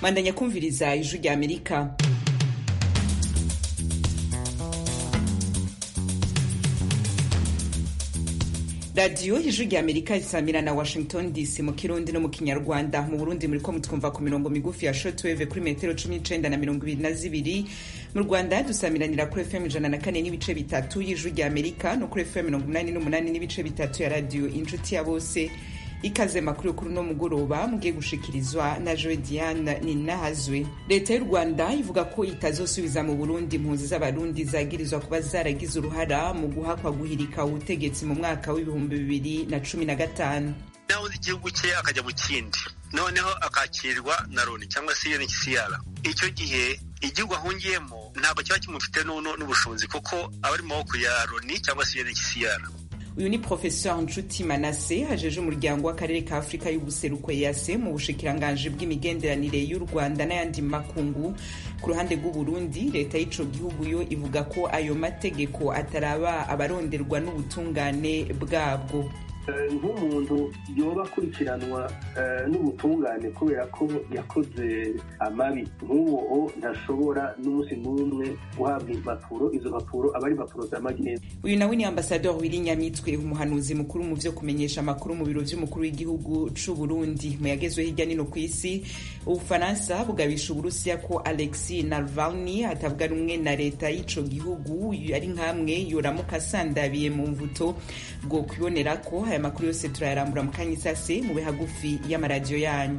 mandanya kumviriza ijwi rya amerika radiyo ijwi rya amerika risamira na washington dc mu kirundi no mu kinyarwanda mu burundi muriko mutwumva ku mirongo migufi ya shortwave kuri metero cumi n'icenda na mirongo ibiri na zibiri mu rwanda dusamiranira kuri fm ijana na kane n'ibice bitatu y'ijwi rya amerika no kuri fm mirongo umunani n'umunani n'ibice bitatu ya radiyo inshuti ya bose ikaze makuru kuri uno mugoroba mugiye gushikirizwa na joe diane ninahazwe leta y'u rwanda ivuga ko itazosubiza mu burundi impunzi z'abarundi zagirizwa kuba zaragize uruhara mu guhakwa guhirika ubutegetsi mu mwaka w'ibihumbi bibiri na cumi na gatanu nahoze igihugu cye akajya mu kindi noneho akakirwa na loni cyangwa se unhcr icyo gihe igihugu ahungiyemo ntabwo kiba kimufite n'ubushobozi kuko aba ari mu maboko ya loni cyangwa se unhcr uyu ni professeur nshuti manase hajeje umuryango w'akarere ka afurika y'ubuseruko yase mu bushikiranganji bw'imigenderanire y'u rwanda n'ayandi makungu ku ruhande rw'uburundi leta y'ico gihugu yo ivuga ko ayo mategeko ataraba abaronderwa n'ubutungane bwabwo nk'umuntu yoba akurikiranwa n'ubutungane kubera ko yakoze amabi nk'uwo ntashobora n'umunsi n'umwe guhabwa impapuro izo mpapuro aba ari impapuro za magendu uyu nawe ni ambasador wili nyamitwe umuhanuzi mukuru mu vyo kumenyesha amakuru mu biro vy'umukuru w'igihugu c'u burundi mu yagezwe hirya nino ku isi ubufaransa bugabisha uburusiya ko alexi navalny atavuga rumwe na leta y'ico gihugu ari nk'amwe yoramuka asandabiye mu mvuto bwo kwibonera ko aya makuru yose turayarambura mu kanya isase mube hagufi y'amaradiyo yanyu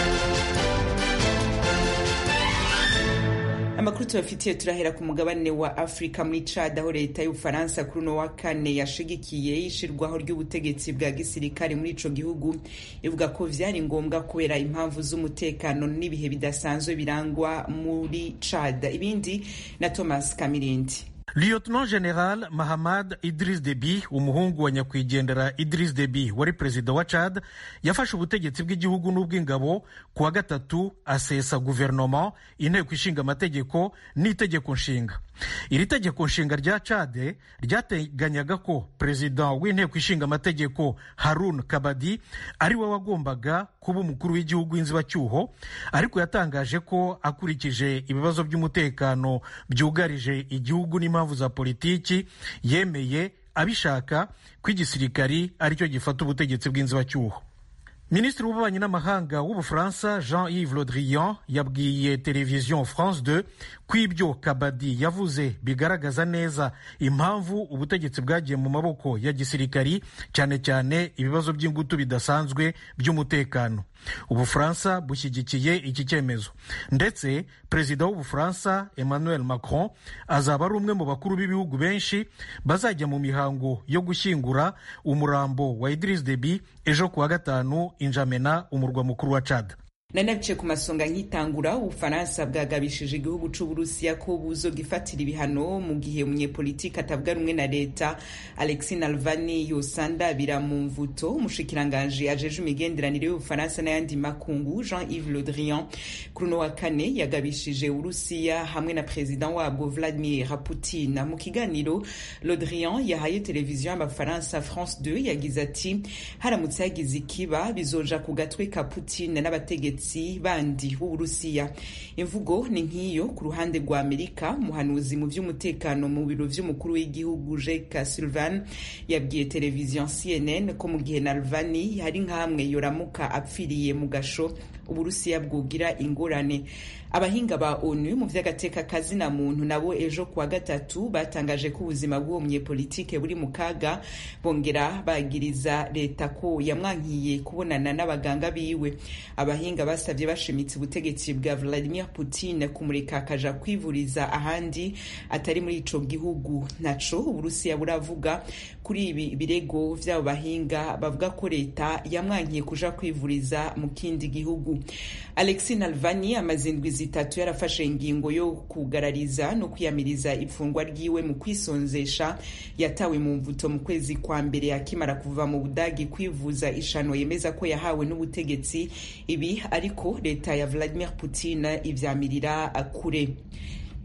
amakuru tubafitiye turahera ku mugabane wa afurika muri cad aho leta y'ubufaransa kuri uno wa kane yashigikiye ishirwaho ry'ubutegetsi bwa gisirikare muri ico gihugu ivuga ko vyari ngombwa kubera impamvu z'umutekano n'ibihe bidasanzwe birangwa muri cad ibindi na thomas kamirindi Lieutenant General Mahamad Idris Deby umuhungu wa nyakwigendera Idris Deby wari perezida wa Chad yafashe ubutegetsi bw'igihugu n'ubw'ingabo ku wa gatatu asesa guverinoma inteko ishinga amategeko n'itegeko nshinga iri tegeko nshinga rya Chad ryateganyaga ko perezida w'inteko ishinga amategeko Harun Kabadi ari we wagombaga kuba umukuru w'igihugu w'inzibacyuho ariko yatangaje ko akurikije ibibazo by'umutekano byugarije igihugu n'impamvu za politiki yemeye abishaka ko igisirikari aricyo gifata ubutegetsi bw'inzibacyuho minisitiri w'ububanyi n'amahanga w'ubufaransa jean yves le drian yabwiye televiziyo france 2 ko ibyo kabadi yavuze bigaragaza neza impamvu ubutegetsi bwagiye mu maboko ya gisirikari cyane cyane ibibazo by'ingutu bidasanzwe by'umutekano ubufaransa bushyigikiye iki cyemezo ndetse perezida w'ubufaransa emmanuel macron azaba ari umwe mu bakuru b'ibihugu benshi bazajya mu mihango yo gushyingura umurambo wa idris deby ejo kuwa gatanu injamena umurwa mukuru wa chad nanabice ku masonga nk'itangura ubufaransa bwagabishije igihugu c'uburusiya ko buzogifatira ibihano mu gihe umunyepolitiki atavuga rumwe na leta alexi nalvani yosandabira mu mvuto umushikiranganji ajeje imigenderanire y'ubufaransa n'ayandi makungu jean yves le drian kuri uno wa kane yagabishije uburusiya hamwe na perezida wabwo vladimir putin mu kiganiro le drian yahaye televiziyo y'abafaransa france 2 yagize ati haramutse hagize ikiba bizoja ku gatwe ka putin n'abategetsi bandi b'uburusiya imvugo ni nk'iyo ku ruhande rwa amerika umuhanuzi mu by'umutekano mu biro vy'umukuru w'igihugu jeka sylvan yabwiye televiziyo cnn ko mu gihe nalvani hari nk'amwe yoramuka apfiriye mu gasho uburusiya bwogira ingorane abahinga ba onu mu vy'agateka kazina muntu nabo ejo kuwa gatatu batangaje ko ubuzima bw'uwo munyepolitike buri mu kaga bongera bagiriza leta ko yamwankiye kubonana n'abaganga biwe abahinga basabye bashimitse ubutegetsi bwa vladimir putin kumureka akaja kwivuriza ahandi atari muri ico gihugu naco uburusiya buravuga kuri ibi birego vy'abo bahinga bavuga ko leta yamwankiye kuja kwivuriza mu kindi gihugu alexi nalvani amaze indwi zitatu yarafashe ingingo yo kugarariza no kwiyamiriza ifungwa ryiwe mu kwisonzesha yatawe mu mvuto mu kwezi kwa mbere akimara kuva mu budagi kwivuza ishano yemeza ko yahawe n'ubutegetsi ibi ariko leta ya vladimir putin ivyamirira kure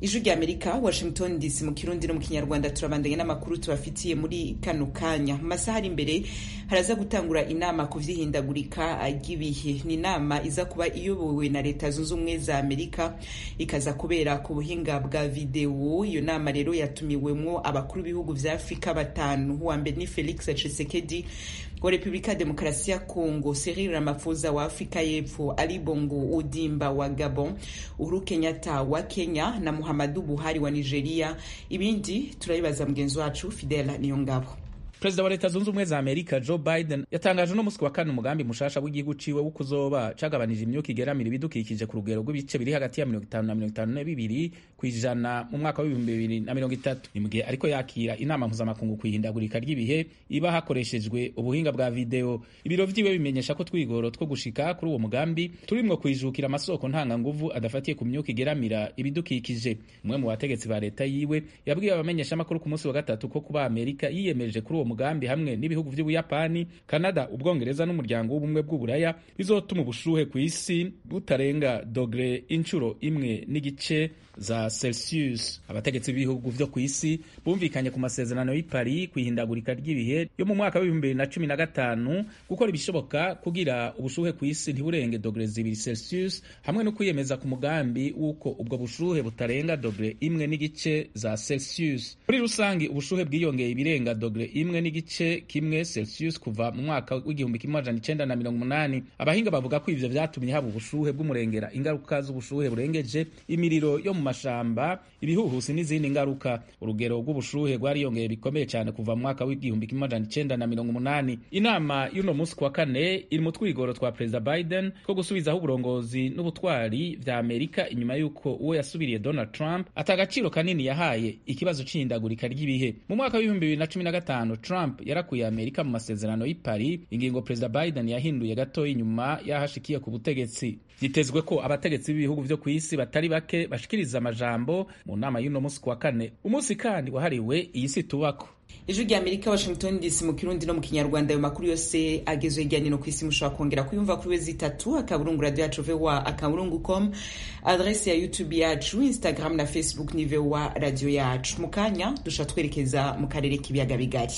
ijwi rya amerika washington dc mu kirundi no mu kinyarwanda turabandanya n'amakuru tubafitiye muri kano kanya mu masaha ari imbere haraza gutangura inama ku vy'ihindagurika ry'ibihe ni inama iza kuba iyobowe na leta zunze ubumwe za amerika ikaza kubera ku buhinga bwa videwo iyo nama rero yatumiwemwo abakuru b'ibihugu vya afurika batanu uwa mbere ni felix tshisekedi wa repubulika ya demokarasi ya congo cyril ramaphosa wa afurika y'epfo ali bongo odimba wa gabon uhuru kenyatta wa kenya na muhammadu buhari wa nigeria ibindi turabibaza mugenzi wacu fidela niyo ngabo perezida wa leta zunze ubumwe za amerika joe biden yatangaje uno musi wa kane umugambi mushasha w'igihugu ciwe wo kuzoba cagabanije imyuka igeramira ibidukikije ku rugero rw'ibice biri hagati ya mirongo itanu na mirongo itanu na bibiri ku ijana mu mwaka w'ibihumbi bibiri na mirongo itatu ni mu gihe ariko yakira inama mpuzamakungu ku ihindagurika ry'ibihe iba hakoreshejwe ubuhinga bwa videwo ibiro vyiwe bimenyesha ko twigoro two gushika kuri uwo mugambi turimwo kwijukira amasoko ntanganguvu adafatiye ku myuka igeramira ibidukikije umwe mu bategetsi ba leta yiwe yabwiye abamenyeshamakuru ku munsi wa gatatu ko kuba amerika yiyemeje kuri uwo mugambi hamwe n'ibihugu vy'ubuyapani kanada ubwongereza n'umuryango w'ubumwe bw'uburaya bizotuma ubushuhe ku isi butarenga dogere inshuro imwe n'igice za celsius abategetsi b'ibihugu vyo ku isi bumvikanye ku masezerano y'i paris ku ihindagurika ry'ibihe yo mu mwaka w'ibihumbi bibiri na cumi na gatanu gukora ibishoboka kugira ubushuhe ku isi ntiburenge dogere zibiri celsius hamwe no kwiyemeza ku mugambi w'uko ubwo bushuhe butarenga dogere imwe n'igice za celsius muri rusange ubushuhe bwiyongeye ibirenga dogere imwe n'igice kimwe celsius kuva mu mwaka w'igihumbi kimwe amajana icenda na mirongo umunani abahinga bavuga ko ivyo vyatumye haba ubushuhe bw'umurengera ingaruka z'ubushuhe burengeje imiriro yo mu mashamba ibihuhusi n'izindi ngaruka urugero rw'ubushuhe rwariyongeye bikomeye cyane kuva mu mwaka w'igihumbi kimwe amajana icenda na mirongo umunani inama y'uno munsi kuwa kane iri mu twigoro twa perezida biden two gusubizaho uburongozi n'ubutwari vya amerika inyuma y'uko uwo yasubiriye donald trump ata agaciro kanini yahaye ikibazo c'ihindagurika ry'ibihe mu mwaka w'ibihumbi bibiri na cumi na gatanu trump yarakuye amerika mu masezerano y'i paris ingingo perezida biden yahinduye gatoya inyuma y'ahashikiye ku butegetsi vyitezwe ko abategetsi b'ibihugu vyo ku isi batari bake bashikiriza amajambo mu nama y'uno munsi kuwa kane umunsi kandi wahariwe iyi si tubako ijwi rya amerika washington dc mu kirundi no mu kinyarwanda ayo makuru yose agezwe hirya no ku isi mushobora kongera kuyumva kuri wezi itatu akaburungu radio yacu voa akaburungu com adrese ya youtube yacu instagram na facebook ni voa radio yacu mu kanya dusha twerekeza mu karere k'ibiyaga bigari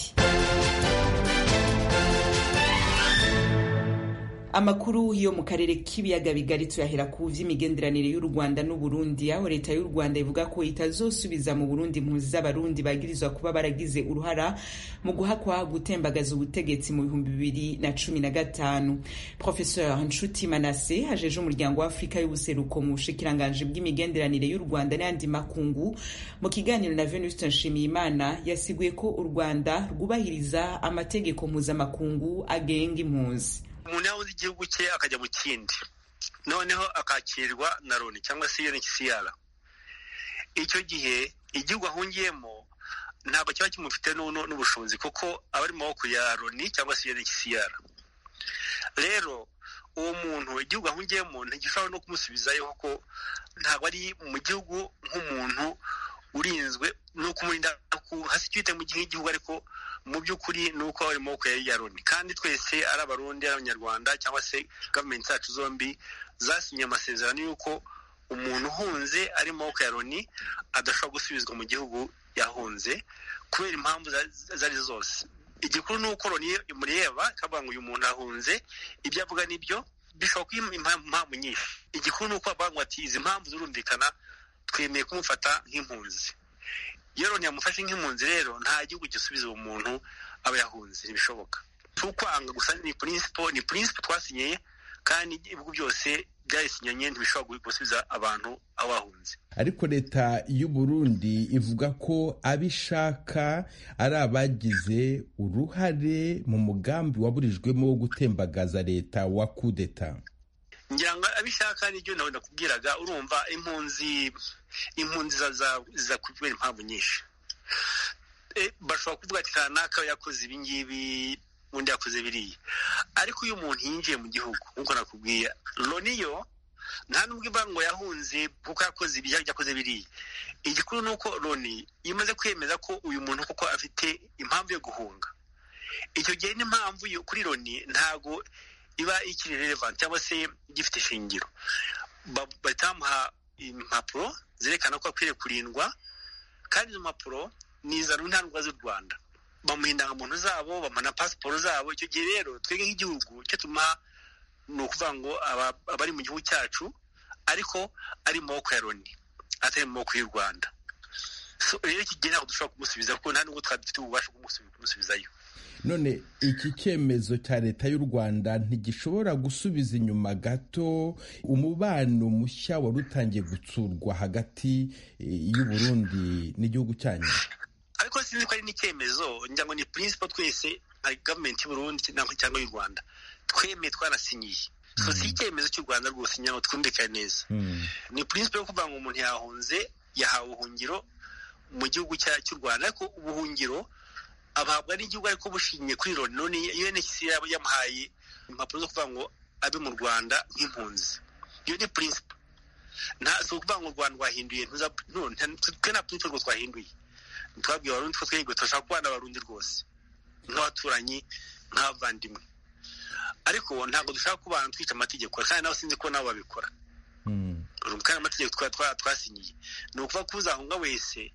amakuru yo mu karere k'ibiyaga bigari tuyahera ku vy'imigenderanire y'u rwanda n'uburundi aho leta y'u rwanda ivuga ko itazosubiza mu burundi impunzi z'abarundi bagirizwa kuba baragize uruhara mu guhakwa gutembagaza ubutegetsi mu bihumbi bibiri na cumi na gatanu professeur nshuti manase hajeje umuryango wa afurika y'ubuseruko mu bushikiranganji bw'imigenderanire y'u rwanda n'ayandi makungu mu kiganiro na venuste nshimiyimana yasiguye ko u rwanda rwubahiriza amategeko mpuzamakungu agenga impunzi umuntu yabuze igihugu cye akajya mu kindi noneho akakirwa na loni cyangwa se UNHCR icyo gihe igihugu ahungiyemo ntabwo kiba kimufite n'ubushobozi kuko aba ari mu maboko ya loni cyangwa se UNHCR rero uwo muntu igihugu ahungiyemo ntigishobora no kumusubizayo kuko ntabwo ari mu gihugu nk'umuntu urinzwe ni ukumurinda hasi icyo mu gihugu ariko mu by'ukuri ni uko ari maboko ya loni kandi twese ari abarundi ari abanyarwanda cyangwa se gavumenti zacu zombi zasinye amasezerano y'uko umuntu uhunze ari mu maboko ya loni adashobora gusubizwa mu gihugu yahunze kubera impamvu izo ari zose igikuru ni uko loni imureba ikavuga ngo uyu muntu ahunze ibyo avuga nibyo bishobora kuba impamvu nyinshi igikuru ni uko bavuga ngo ati izi mpamvu zirumvikana twemeye kumufata nk'impunzi iyo loni yamufashe nk'impunzi rero nta gihugu gisubiza uwo muntu aba yahunze ntibishoboka si ukwanga gusa ni purinsipo ni purinsipo twasinyeye kandi ibihugu byose byayisinyanye ntibishobora gusubiza abantu aho bahunze ariko leta y'u Burundi ivuga ko abishaka ari abagize uruhare mu mugambi waburijwemo wo gutembagaza leta wa kudeta ngira ngo abishaka nibyo nawe nakubwiraga urumva impunzi impunzi ziza kubera impamvu nyinshi bashobora kuvuga ati kanaka yakoze ibi ngibi undi yakoze biriya ariko iyo umuntu yinjiye mu gihugu nk'uko nakubwiye loni yo nta n'ubwo ivuga ngo yahunze kuko yakoze ibi yakoze biriya igikuru ni uko loni iyo imaze kwemeza ko uyu muntu koko afite impamvu yo guhunga icyo gihe n'impamvu kuri loni ntago iba ikiri relevant cyangwa se gifite ishingiro bahita bamuha impapuro zerekana ko akwiriye kurindwa kandi izo mpapuro ni iza ntandwa z'u rwanda bamuha indangamuntu zabo bamuha na pasiporo zabo icyo gihe rero twebwe nk'igihugu icyo tumuha ni ukuvuga ngo abari mu gihugu cyacu ariko ari mu maboko ya loni atari mu maboko y'u rwanda rero iki gihe ntabwo dushobora kumusubiza kuko nta nubwo twari dufite ububasha bwo kumusubizayo none iki cyemezo cya leta y'u rwanda ntigishobora gusubiza inyuma gato umubano mushya wari utangiye gutsurwa hagati y'uburundi n'igihugu cyanyu ariko sinzi ko ari n'icyemezo ngira ngo ni principle twese nka gavumenti y'uburundi cyangwa y'u rwanda twemeye twarasinyiye so si icyemezo cy'u rwanda rwose ngira ngo twumvikane neza ni principle yo kuvuga ngo umuntu yahunze yahawe ubuhungiro mu gihugu cy'u rwanda ariko ubuhungiro abahabwa n'igihugu ariko bushingiye kuri loni none UNHCR yamuhaye impapuro zo kuvuga ngo abe mu rwanda nk'impunzi iyo ni principle nta si ukuvuga ngo u rwanda rwahinduye twe nta principle rwo twahinduye twabwiye abarundi ko twebwe turashaka kubana abarundi rwose nk'abaturanyi nk'abavandimwe ariko ntabwo dushaka kubana twica amategeko kandi nawe sinzi ko nabo babikora kandi amategeko twasinyiye ni ukuvuga ko uzahunga wese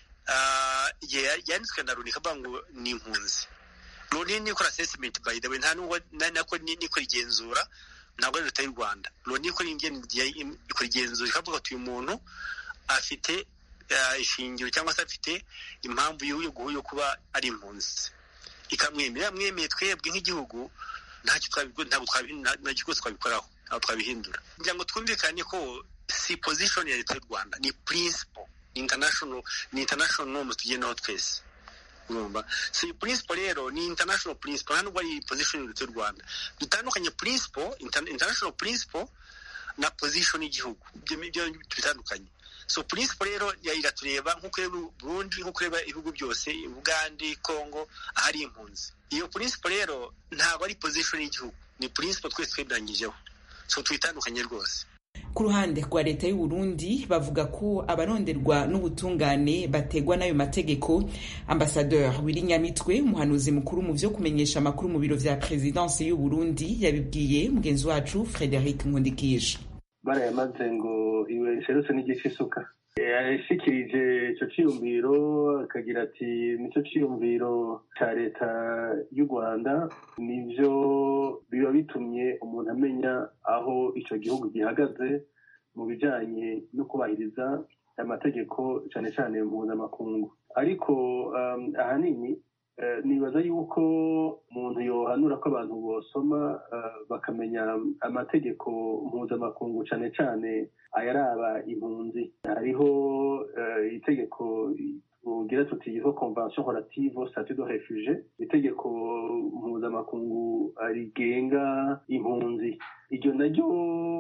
igihe yanditswe na loni ikavuga ngo ni impunzi loni nikora assessment by the way nta nubwo nako nikora igenzura ntabwo ari leta y'u rwanda loni ikora igenzura ikavuga ati uyu muntu afite ishingiro cyangwa se afite impamvu yo kuba ari impunzi ikamwemera mwemeye twebwe nk'igihugu ntabwo rwose twabikoraho ntabwo twabihindura kugira ngo twumvikane ko si position ya leta y'u rwanda ni principle international ni international norms tugendaho twese urumva so iyi principle rero ni international principle nta nubwo ari position ya leta y'u rwanda dutandukanye principle international principle na position y'igihugu ibyo bitandukanye so principle rero iratureba nk'uko ureba burundi nk'uko ureba ibihugu byose uganda congo ahari impunzi iyo principle rero ntabwo ari position y'igihugu ni principle twese twemeranyijeho so tuyitandukanye rwose ku ruhande rwa leta y'u Burundi bavuga ko abaronderwa n'ubutungane bategwa n'ayo mategeko ambasadeur Willy Nyamitwe umuhanuzi mukuru mu vyo kumenyesha amakuru mu biro vya presidence y'u Burundi yabibwiye mugenzi wacu Frederic Nkundikije barayamaze ngo iwe serutse n'igice isuka yashikirije ico ciyumviro akagira ati nico ciyumviro ca leta y'u rwanda nivyo biba bitumye umuntu amenya aho ico gihugu gihagaze mu bijanye no kubahiriza amategeko cane cane mpuzamakungu ariko ahanini nibaza yuko umuntu yohanura ko abantu bosoma bakamenya amategeko mpuzamakungu cane cane ayaraba impunzi hariho itegeko tugira tuti yitwa convention relative statut de refuge itegeko mpuzamakungu rigenga impunzi iryo naryo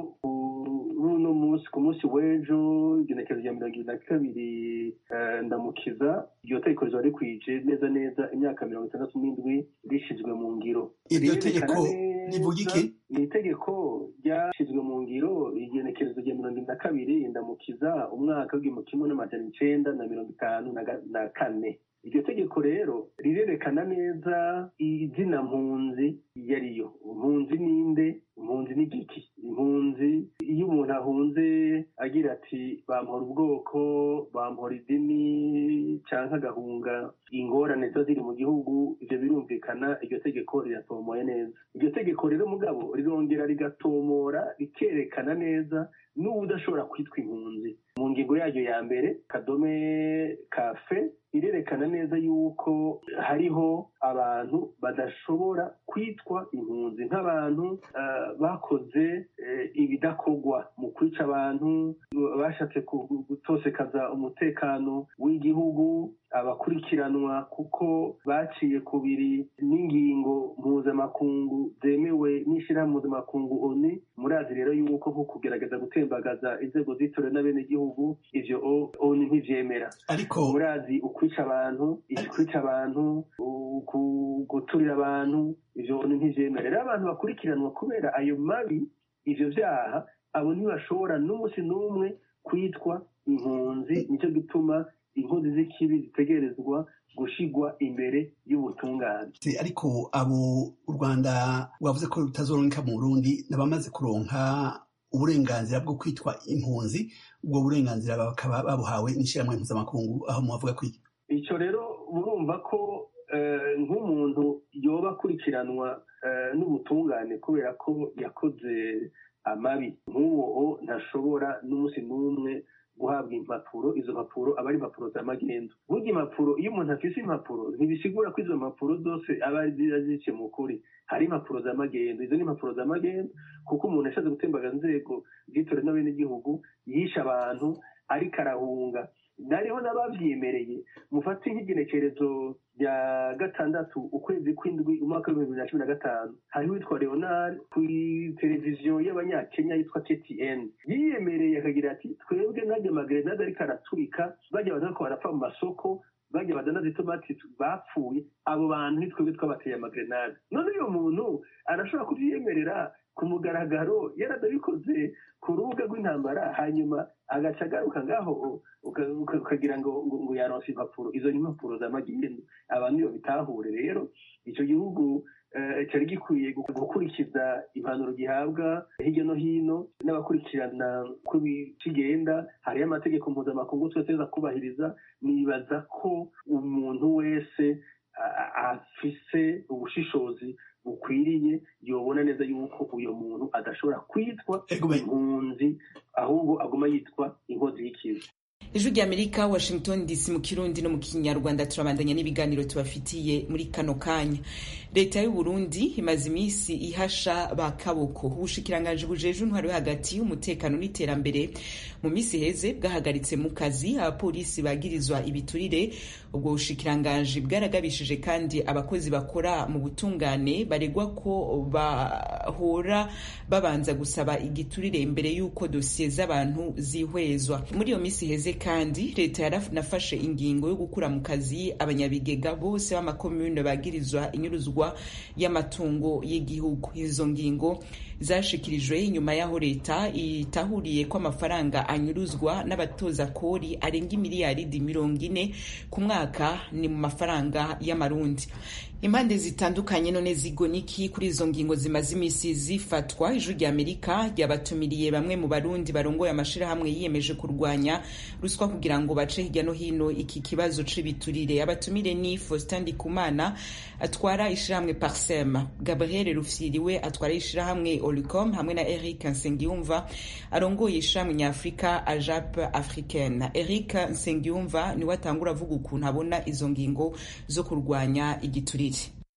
runo munsi ku munsi w'ejo igenekerezo rya mirongo ibiri na kabiri ndamukiza iryo tegeko rizoba rikwije neza neza imyaka mirongo itandatu n'indwi rishizwe mu ngiro iryo tegeko rivuga iki ni itegeko ryashyizwe mu ngiro igenekerezo rya mirongo ibiri na kabiri ndamukiza umwaka w'igihumbi kimwe n'amajana icenda na mirongo itanu na kane iryo tegeko rero rirerekana neza izina mpunzi iyo ariyo impunzi ninde impunzi ni giki impunzi iyo umuntu ahunze agira ati bampora ubwoko bampora idini cyangwa agahunga ingorane ziba ziri mu gihugu ibyo birumvikana iryo tegeko riratomoye neza iryo tegeko rero mugabo rirongera rigatomora rikerekana neza n'ubu udashobora kwitwa impunzi mu ngingo yaryo ya mbere kadome kafe irerekana neza yuko hariho abantu badashobora kwitwa impunzi nk'abantu bakoze ibidakorwa mu kwica abantu bashatse gutosekaza umutekano w'igihugu abakurikiranwa kuko baciye kubiri n'ingingo mpuzamakungu zemewe n'ishyirahamwe mpuzamakungu oni murazi rero yuko nko kugerageza gutembagaza inzego zitorewe n'abenegihugu ivyo oni ntivyemera ariko murazi ukwica abantu ikwica abantu guturira abantu ivyo oni ntivyemera rero abantu bakurikiranwa kubera ayo mabi ivyo vyaha abo ntibashobora n'umunsi n'umwe kwitwa impunzi nicyo gituma inkozi z'ikibi zitegerezwa gushigwa imbere y'ubutungane ariko abo u rwanda wavuze ko rutazoronka mu burundi n'abamaze kuronka uburenganzira bwo kwitwa impunzi ubwo burenganzira bakaba babuhawe n'ishyirahamwe mpuzamakungu aho muhavuga kwiki icyo rero murumva ko nk'umuntu yoba akurikiranwa n'ubutungane kubera ko yakoze amabi nk'uwo ntashobora n'umunsi n'umwe guhabwa impapuro izo mpapuro aba ari impapuro z'amagendo burya impapuro iyo umuntu afise impapuro ntibisigura ko izo mpapuro zose aba zice mu kuri hari impapuro z'amagendo izo ni impapuro z'amagendo kuko umuntu yashatse gutembaga inzego z'itora n'abenegihugu yishe abantu ariko arahunga nariho n'abavyemereye mufate nk'igenekerezo rya gatandatu ukwezi kw'indwi umwaka w'ibihumbi bibiri na cumi na gatanu hariho witwa leonard ku televiziyo y'abanyakenya yitwa ttn yiyemereye akagira ati twebwe najya amagerenade ariko araturika bajya abantu bariko barapfa mu masoko bajya badanaza itomati bapfuye abo bantu nitwebwe twabateye amagerenade none uyo muntu arashobora kubyiyemerera ku mugaragaro yaradabikoze ku rubuga rw'intambara hanyuma agaca agaruka ngaho ukagira ngo ngo yaronse impapuro izo ni impapuro z'amagendo abantu iyo bitahure rero icyo gihugu cyari gikwiye gukurikiza impanuro gihabwa hirya no hino n'abakurikirana uko kigenda hariyo amategeko mpuzamakungu twese kubahiriza nibaza ko umuntu wese afise ubushishozi bukwiriye yobona neza yuko uyu muntu adashobora kwitwa impunzi ahubwo aguma yitwa inkozi y'ikibi ijwi ry'amerika washington dc mu kirundi no mu kinyarwanda turabandanya n'ibiganiro tubafitiye muri kano kanya leta y'u burundi imaze iminsi ihasha ba kaboko ubushikiranganji bujeje intwaro yo hagati y'umutekano n'iterambere mu minsi heze bwahagaritse mu kazi abapolisi bagirizwa ibiturire ubwo bushikiranganji bwaragabishije kandi abakozi bakora mu butungane baregwa ko bahora babanza gusaba igiturire imbere y'uko dosiye z'abantu zihwezwa muri iyo minsi heze kandi leta yaranafashe ingingo yo gukura mu kazi abanyabigega bose b'amakomune bagirizwa inyuruzwa y'amatungo y'igihugu izo ngingo zashikirijwe inyuma y'aho leta itahuriye ko amafaranga anyuruzwa n'abatoza kori arenga imiliyaridi mirongo ine ku mwaka ni mu mafaranga y'amarundi impande zitandukanye none zigoniki kuri izo ngingo zimaze iminsi zifatwa ijwi rya amerika ryabatumiriye bamwe mu barundi barongoye amashirahamwe yiyemeje kurwanya ruswa kugira ngo bace hirya no hino iki kibazo c'ibiturire abatumire ni faustin ndikumana atwara ishirahamwe parsem gabriel rufyiriwe atwara ishirahamwe olicom hamwe na eric nsengiyumva arongoye ishirahamwe nyafurika ajap africaine eric nsengiyumva niwe atangura avuga ukuntu abona izo ngingo zo kurwanya igiturire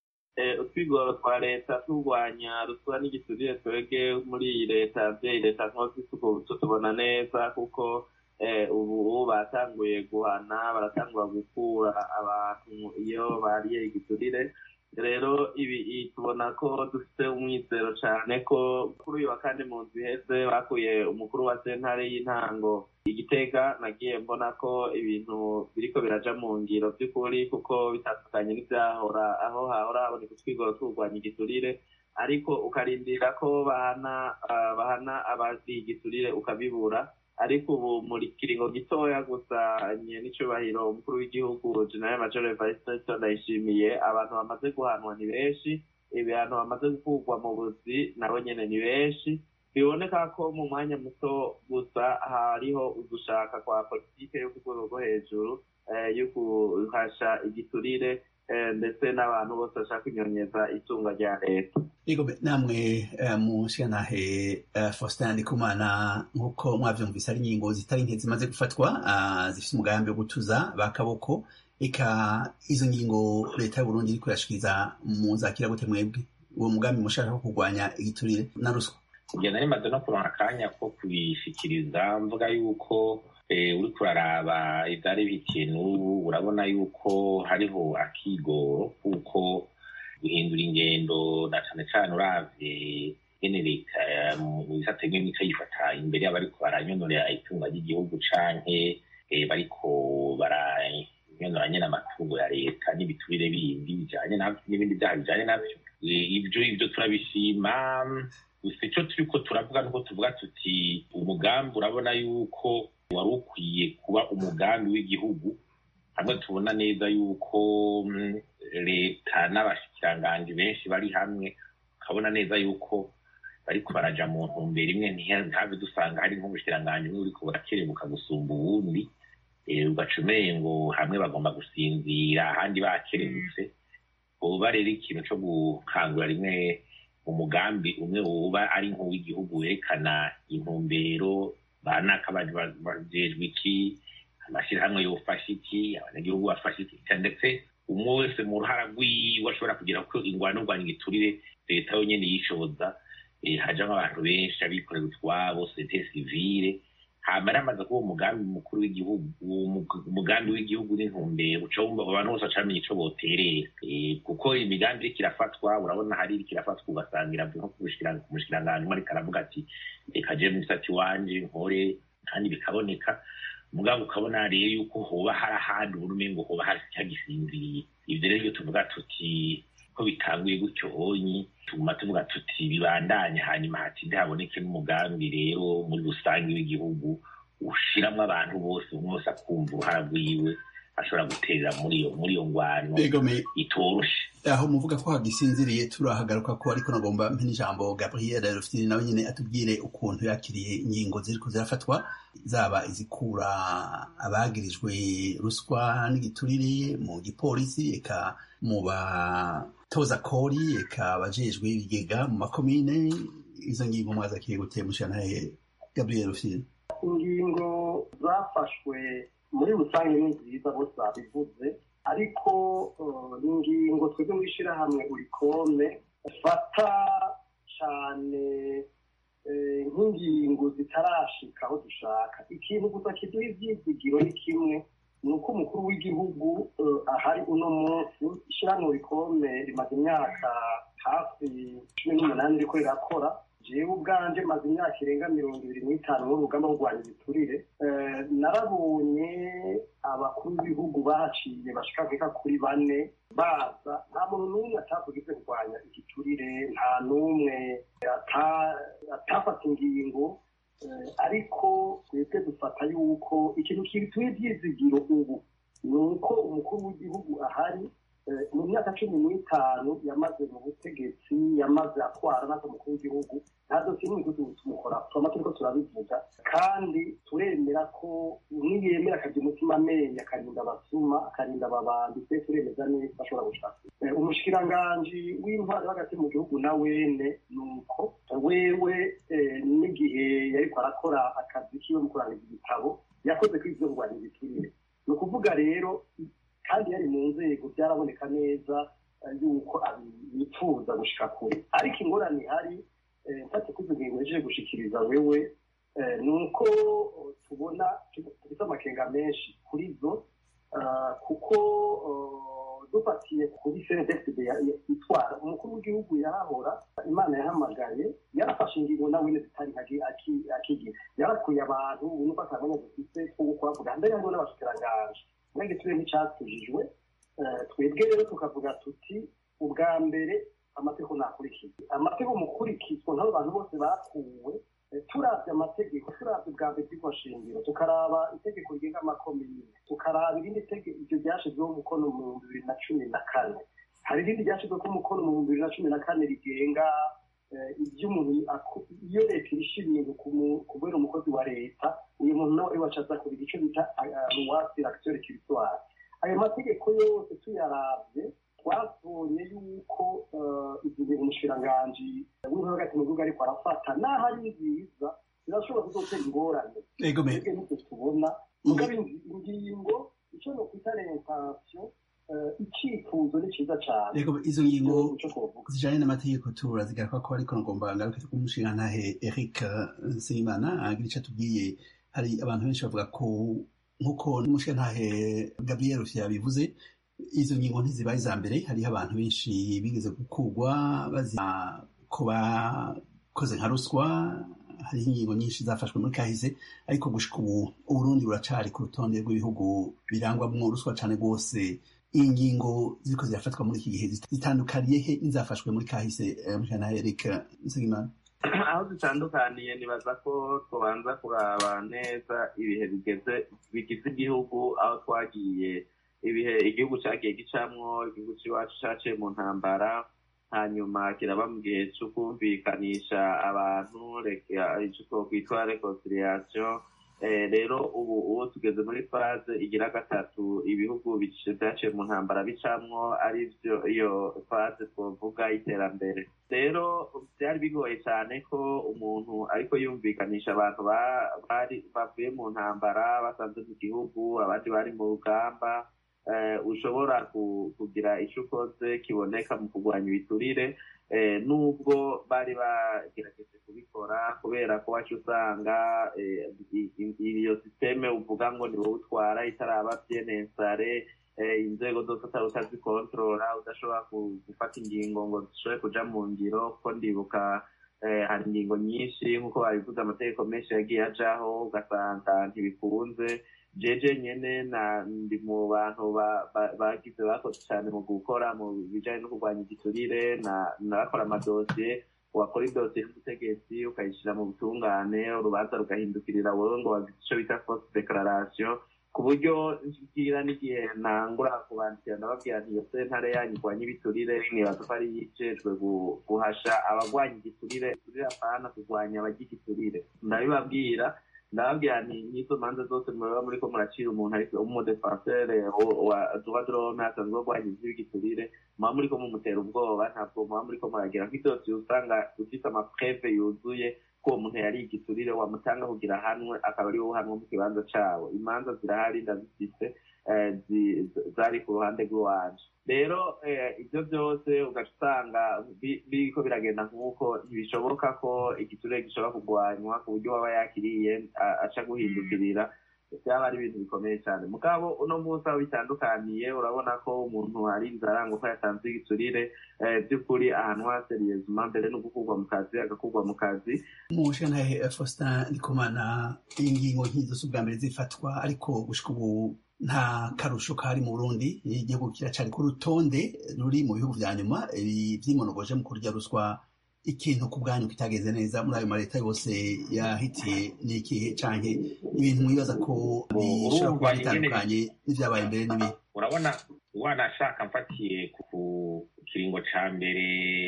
utwigoro twa leta turwanya ruswa n'igiturire twebwe muri iyi leta vyeyi leta nkozi tutubona neza kuko ubu batanguye guhana baratangura gukura abantu iyo bariye igiturire rero ibi tubona ko dufite umwizero cyane ko kuri uyu wa kane mu nzu iheze bakuye umukuru wa sentare y'intango igitega nagiye mbona ko ibintu biriko biraja mu ngiro by'ukuri kuko bitandukanye n'ibyahora aho hahora haboneka utwigoro turwanya igiturire ariko ukarindira ko bahana bahana abazi igiturire ukabibura ariko ubu muri kiringo gitoya gusa n'icubahiro umukuru w'igihugu general major evariste ndayishimiye abantu bamaze guhanwa ni benshi ibihano bamaze gukurwa mu buzi nabo nyene ni benshi biboneka ko mu mwanya muto gusa hariho ugushaka kwa politike yo ku rwego rwo hejuru yo guhasha igiturire ndetse n'abantu bose bashaka kunyonyeza itunga rya leta yego namwe mushyiranahe faustin ndikumana nk'uko mwavyumvise ari ingingo zitari nke zimaze gufatwa zifite umugambi wo gutuza bakaboko eka izo ngingo leta y'uburundi iriko irashikiriza muzakira gute mwebwe uwo mugambi mushaka wo kurwanya igiturire na ruswa njye nari maze no kuronka akanya ko kubishikiriza mvuga yuko uriko uraraba ivyari bihitiye n'ubu urabona yuko hariho akigoro kuko guhindura ingendo na cane cane uravye ngene leta mu bisate bimwe mico yifata imbere y'abariko baranyonorera itunga ry'igihugu canke bariko baranyonora nyene amatungo ya leta n'ibiturire bindi bijanye navyo n'ibindi vyaha bijanye navyo ivyo ivyo turabishima gusa ico turiko turavuga nuko tuvuga tuti umugambi urabona yuko wari ukwiye kuba umugambi w'igihugu hamwe tubona neza yuko leta n'abashikiranganji benshi bari hamwe ukabona neza yuko bariko baraja mu ntumbero imwe ntihabe dusanga hari nk'ubushikiranganji bumwe buriko burakerebuka gusumba ubundi ugaca umengo hamwe bagomba gusinzira ahandi bakerebutse uba rero ikintu co gukangura rimwe umugambi umwe uba ari nk'uw'igihugu werekana intumbero banaka bajejwe iki amashyirahamwe yofasha iki abanyagihugu bafasha iki ndetse umwe wese mu ruhara rwiwe ashobora kugira ko ingwano rwanya igiturire leta yonyene yishoboza hajamwo abantu benshi abikorera utwabo sete sivile hama ramaze kuba umugambi mukuru w'igihugu umugambi w'igihugu n'intumbero ucumva abantu bose bacamenya ico boterera kuko imigambi iriko irafatwa urabona hari iriko irafatwa ugasanga iravuye nko ku mushikiranganji umwe ariko aravuga ati reka je mw'isati wanje nkore kandi bikaboneka mugabo ukabona rero yuko hoba hari ahandi ubona umengo hoba hari cyagisinziriye ivyo rero iyo tuvuga tuti ko bitanguye gutyo honyi tuguma tuvuga tuti bibandanye hanyuma hatinde haboneke n'umugambi rero muri rusange w'igihugu ushiramwo abantu bose umwe wese akumva uruhara rwiwe ashobora guterera muri iyo muri iyo ngwano itoroshe aho muvuga ko hagisinziriye turahagaruka ko ariko nagomba mpe n'ijambo gabriel rufitini nawe nyine atubwire ukuntu yakiriye ingingo ziriko zirafatwa zaba izikura abagirijwe ruswa n'igiturire mu gipolisi eka mu batoza kori eka abajejwe ibigega mu makomine izo ngingo mwazakiriye guteye mushanahe gabriel rufitini ingingo zafashwe muri rusange ni nziza bose babivuze ariko ni ingingo twebwe mu ishyirahamwe urikome fata cyane nk'ingingo zitarashika aho dushaka ikintu gusa kiduha ibyizigiro ni kimwe ni uko umukuru w'igihugu ahari uno munsi ishyirahamwe urikome rimaze imyaka hafi cumi n'umunani riko rirakora jewe ubwanje maze imyaka irenga mirongo ibiri n'itanu n'urugamba rwo kurwanya ibiturire narabonye abakuru b'ibihugu baciye bashika nkeka kuri bane baza nta muntu n'umwe atavugize kurwanya igiturire nta n'umwe atafata ingingo ariko twebwe dufata yuko ikintu kituye ibyizigiro ubu ni uko umukuru w'igihugu ahari mu myaka cumi n'itanu yamaze mu butegetsi yamaze atwara natwe umukuru w'igihugu nta dosiye n'imwe tumukora twama turiko turabivuga kandi turemera ko niyemera akagira umutima amenyo akarinda abasuma akarinda ababandi twe turemeza neza ashobora gushaka umushikiranganji w'intwari hagati mu gihugu na wene ni uko wewe n'igihe yariko arakora akazi kiwe mu kurangiza igitabo yakoze ko ivyo kurwanya ibiturire ni ukuvuga rero kandi yari mu nzego byaraboneka neza yuko yifuza gushika kure ariko ingorane ihari mfate ko izo ngingo yaje gushikiriza wewe ni uko tubona dufite amakenga menshi kuri zo kuko dufatiye kuri cndfd itwara umukuru w'igihugu yarahora imana yahamagaye yarafashe ingingo nawe zitari akigira yarakuye abantu ubona ko atamenya dufite two kuhavuga mbere hariho n'abashikiranganji mwenge tube n'icyatujijwe twebwe rero tukavuga tuti ubwa mbere amategeko ntakurikizwa amategeko mukurikizwa nk'abo bantu bose bakuwe turabye amategeko turabye ubwa mbere bw'iryo shingiro tukaraba itegeko rigenga amakomine tukaraba irindi tegeko iryo ryashyizweho umukono mu bihumbi bibiri na cumi na kane hari irindi ryashyizweho umukono mu bihumbi bibiri na cumi na kane rigenga iby'umuntu iyo leta irisha ibintu kubera umukozi wa leta uyu muntu nawe wacaza ku igice bita ruwasi akitore kiritwara ayo mategeko yose tuyarabye twabonye yuko izi bintu umushikiranganji w'intore hagati mu gihugu ariko arafata n'aho ari nziza zirashobora kuzotera ingorane twebwe nibyo tubona mugabo ingingo icyo ni ukwita rentasiyo icyifuzo ni cyiza cyane izo ngingo zijanye n'amategeko turazigaruka ko ariko ngomba ngaruke kumushingantahe eric nsengimana agira icyo atubwiye hari abantu benshi bavuga ko nk'uko n'umushingantahe gabriel rufya yabivuze izo ngingo ntizibaye iza mbere hariho abantu benshi bigeze gukurwa bazira ko bakoze nka ruswa hariho ingingo nyinshi zafashwe muri kahise ariko gushika ubu uburundi buracari ku rutonde rw'ibihugu birangwamwo ruswa cane rwose ingingo ziriko zirafatwa muri iki gihe zitandukaniye he n'izafashwe muri kahise mujana Eric Nsengimana aho zitandukaniye nibaza ko tubanza kuraba neza ibihe bigeze bigize igihugu aho twagiye ibihe igihugu cyagiye gicamwo igihugu cy'iwacu cyaciye mu ntambara hanyuma kiraba mu gihe cyo kumvikanisha abantu icyo twakwitwa reconciliation rero ubu ubu tugeze muri faze igira gatatu ibihugu byaciye mu ntambara bicamwo ari byo iyo faze twavuga iterambere rero byari bigoye cyane ko umuntu ariko yumvikanisha abantu bari bavuye mu ntambara basanze mu gihugu abandi bari mu rugamba ushobora kugira icyo ukoze kiboneka mu kurwanya ibiturire nubwo bari bagerageje kubikora kubera ko wacu usanga iyo sisiteme uvuga ngo ni wowe utwara itaraba byenensare inzego zose utari utazikontorora udashobora gufata ingingo ngo zishobore kuja mu ngiro kuko ndibuka hari ingingo nyinshi nk'uko babivuze amategeko menshi yagiye ajaho ugasanga ntibikunze jeje nyene na ndi mu bantu bagize bakoze cyane mu gukora mu bijanye no kurwanya igiturire narakora amadosiye wakora idosiye y'ubutegetsi ukayishyira mu butungane urubanza rugahindukirira wowe ngo wagize icyo bita force declaration ku buryo ngira n'igihe nangura kubandikira ndababwira nti iyo sentare yanyu irwanya ibiturire nibaza ko ari yijejwe guhasha abagwanya igiturire igiturire apana kurwanya abarya igiturire ndabibabwira ndababwira nti nk'izo manza zose muba muri ko muracira umuntu ariko umudefansere wa droit de l'homme asanzwe arwanya ivy'igiturire muba muri ko mumutera ubwoba ntabwo muba muri ko muragira nk'idosiye usanga ufite amapreve yuzuye ko uwo muntu yari igiturire wamutanga kugira ahanwe akaba ari wowe uhanwe mu kibanza cawo imanza zirahari ndazifise zari ku ruhande rw'iwanje rero ibyo byose ugaca usanga biriko biragenda nk'uko ntibishoboka ko igiturire gishobora kurwanywa ku buryo waba yakiriye aca guhindukirira byaba ari ibintu bikomeye cyane mugabo uno munsi aho bitandukaniye urabona ko umuntu ari inzara ngo ko yatanze igiturire by'ukuri ahantu haseriyezuma mbere no gukurwa mu kazi agakurwa mu kazi umushinga faustin ndikumana ingingo nk'izo si ubwa mbere zifatwa ariko gushika ubu nta karusho kari mu burundi igihugu kiracari ku rutonde ruri mu bihugu vya nyuma vyimonogoje mu kurya ruswa ikintu ku bwanyu kitageze neza muri ayo maleta yose yahitiye n'ikihe canke ibintu mwibaza ko bishobora kuba bitandukanye n'ivyabaye mbere n'ibihe urabona wanashaka mfatiye ku kiringo ca mbere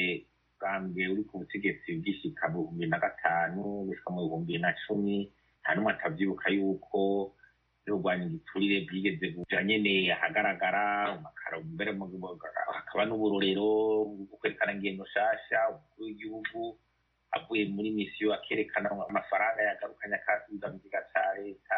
bwambwe uri ku butegetsi bw'ishika mu bihumbi na gatanu gushika mu bihumbi na cumi nta n'umwe atavyibuka yuko kurwanya igiturire bwigeze kuja nyene ahagaragara mbere hakaba n'uburorero bwo kwerekana ingendo nshasha umukuru w'igihugu avuye muri misiyo akerekana amafaranga yagarukanye akasubiza mu kiga ca leta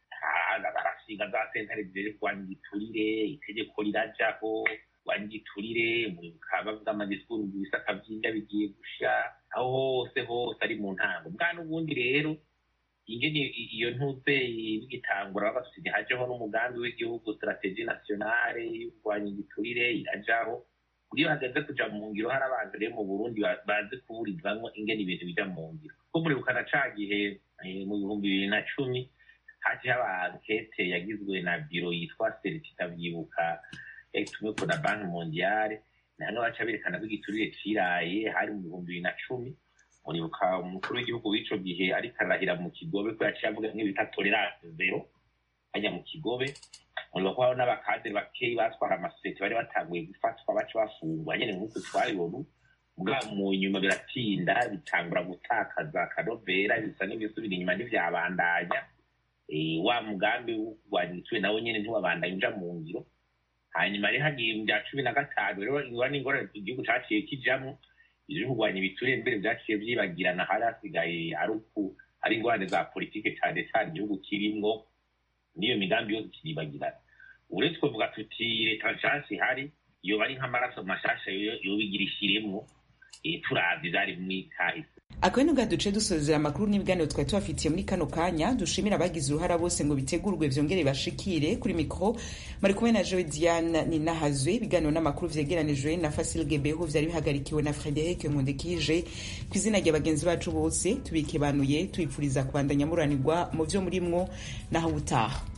arashinga za sentare zijejwe kurwanya igiturire itegeko rirajaho kurwanya igiturire muribuka bavuga amadisikuru mu bisaka vy'inda bigiye gusha aho hose hose ari mu ntango bwa n'ubundi rero ingene iyo ntuze bigitangura bagasuti hajeho n'umugambi w'igihugu strategie nationale yo kurwanya igiturire irajaho iyo hageze kuja mu ngiro hari abantu rero mu burundi bazi kuburizamwo ingene ibintu bija mu ngiro ko muribuka na ca gihe mu bihumbi bibiri na cumi haje haba ankete yagizwe na biro yitwa seritita vyibuka yatumweko na banki mondiale namwe baca berekana ko igiturire ciraye hari mu bihumbi bibiri na cumi muribuka umukuru w'igihugu w'ico gihe ariko arahira mu kigobe ko yaciye avuga nk'ibita tolerance zero hajya mu kigobe muribuka ko hariho n'abakadere bakeyi batwara amasosiyete bari batanguye gufatwa baca bafungwa nyene nk'uko twabibona bwa mu nyuma biratinda bitangura gutakaza akanovera bisa n'ibisubira inyuma ntivyabandanya wa mugambi wo kurwanya igiturire nawo nyene ntiwabandanya uja mu ngiro hanyuma rero hagiye mu bya cumi na gatanu rero ingorane ingorane igihugu caciye kijamwo ivyo kurwanya ibiturire mbere vyaciye vyibagirana hari hasigaye ari uku ari ingorane za politike cane cane igihugu kirimwo n'iyo migambi yose kiribagirana uretse kuvuga tuti leta nshasha ihari yoba ari nk'amaraso mashasha yobigira ishiremwo turavye vyari mw'ikahise akaba ni duce dusozera amakuru n'ibiganiro twari tubafitiye muri kano kanya dushimira abagize uruhara bose ngo bitegurwe vyongere bashikire kuri mikro bari kumwe na joe diane ninahazwe ibiganiro n'amakuru vyegeranijwe na fasil gebeho vyari bihagarikiwe na frederic nkundikije ku izina rya bagenzi bacu bose tubikebanuye tubipfuriza kubandanya muranirwa mu vyo murimwo naho ubutaha